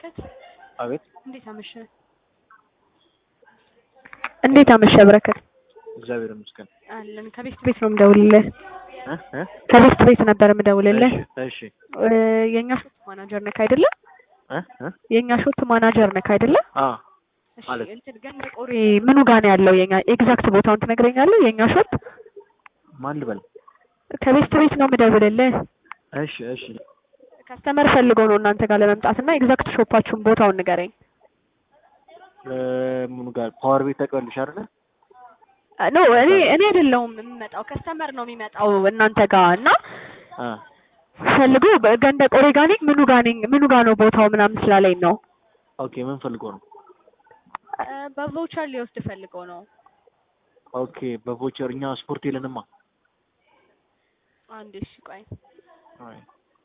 በረከት አቤት እንዴት አመሸ? እንዴት አመሸ በረከት? እግዚአብሔር ይመስገን። አለን ከቤት ቤት ነው የምደውልልህ። እ እ ከቤት ቤት ነበር የምደውልልህ። እሺ እሺ እ የኛ ሾት ማናጀር ነክ አይደለ? እ እ የኛ ሾት ማናጀር ነክ አይደለ? አ እሺ ማለት? እንትን ገንደ ቆሬ ምኑ ጋር ነው ያለው? የኛ ኤግዛክት ቦታውን ትነግረኛለህ? የኛ ሾት ማን ልበል? ከቤት ቤት ነው የምደውልልህ። እሺ እሺ ከስተመር ፈልጎ ነው እናንተ ጋር ለመምጣት እና ኤግዛክት ሾፓችሁን ቦታውን ንገረኝ። እ ምኑ ጋር ፓወር ቤት ተቀበልሽ አይደለ? ኖ እኔ እኔ አይደለሁም የምመጣው ከስተመር ነው የሚመጣው እናንተ ጋር እና አ ፈልጎ ገንደ ቆሬ ጋር ነኝ ምኑ ጋር ነኝ ምኑ ጋር ነው ቦታው ምናምን ስላለኝ ነው። ኦኬ ምን ፈልጎ ነው? እ በቮቸር ሊወስድ ፈልጎ ነው። ኦኬ በቮቸር እኛ ስፖርት የለንማ። አንዴ እሺ ቆይ አይ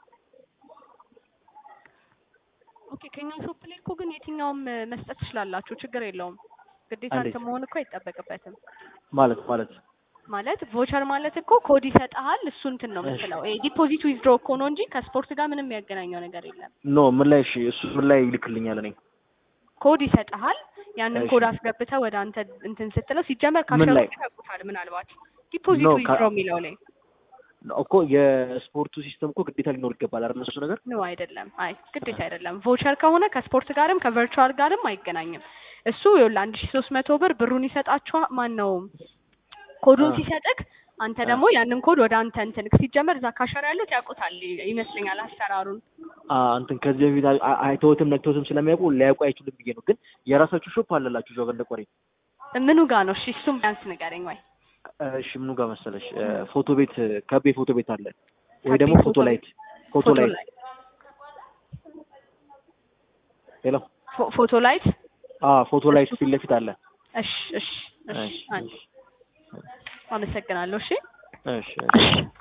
ኦኬ ከኛ ሾፕ ላይ እኮ ግን የትኛውም እ መስጠት ትችላላችሁ፣ ችግር የለውም። ግዴታ እንዴት? እንትን መሆን እኮ አይጠበቅበትም። ማለት ማለት ማለት ቮቸር ማለት እኮ ኮድ ይሰጥሃል፣ እሱ እንትን ነው የምትለው። ይሄ ዲፖዚት ዊዝድሮ እኮ ነው እንጂ ከስፖርት ጋር ምንም ያገናኘው ነገር የለም። ኖ ምን ላይ እሺ እሱ ምን ላይ ይልክልኛል እኔ ኮድ ይሰጥሃል። ያንን እሺ። ኮድ አስገብተህ ወደ አንተ እንትን ስትለው ሲጀመር ምን ላይ? ካሸሮች ያውቁታል ምናልባት ዲፖዚት ኖ፣ ካ- ዊዝድሮ የሚለው ላይ እኮ የስፖርቱ ሲስተም እኮ ግዴታ ሊኖር ይገባል አይደል? እሱ ነገር ነው አይደለም። አይ ግዴታ አይደለም። ቮቸር ከሆነ ከስፖርት ጋርም ከቨርቹዋል ጋርም አይገናኝም። እሱ ይኸውልህ አንድ ሺ ሶስት መቶ ብር ብሩን ይሰጣችኋል። ማን ነው ኮዱን አ። ሲሰጥክ አንተ አ። ደግሞ ያንን ኮድ ወደ አንተ እንትን ሲጀመር እዛ ካሸር ያሉት ያውቁታል ይመስለኛል አሰራሩን። አ እንትን ከዚህ በፊት አይ- አይ- አይተውትም ነክተውትም ስለሚያውቁ ሊያውቁ አይችሉም ብዬ ነው። ግን የራሳችሁ ሾፕ አለላችሁ እዛው ገንደ ቆሬ? ምኑ ጋር ነው? እሺ እሱም ቢያንስ ንገረኝ ወይ እሺ ምኑ ጋር መሰለሽ? እ ፎቶ ቤት ከቤ ፎቶ ቤት አለ ወይ ከቤ ደግሞ ፎቶ ፎቶ ላይት ፎቶ ፎቶ ላይት ላይ ሄሎ ፎ- ፎቶ ላይት አ ፎቶ ላይት ፊት ለፊት አለ። እሺ እሺ እሺ እሺ አንድ አመሰግናለሁ። እሺ እሺ እሺ እሺ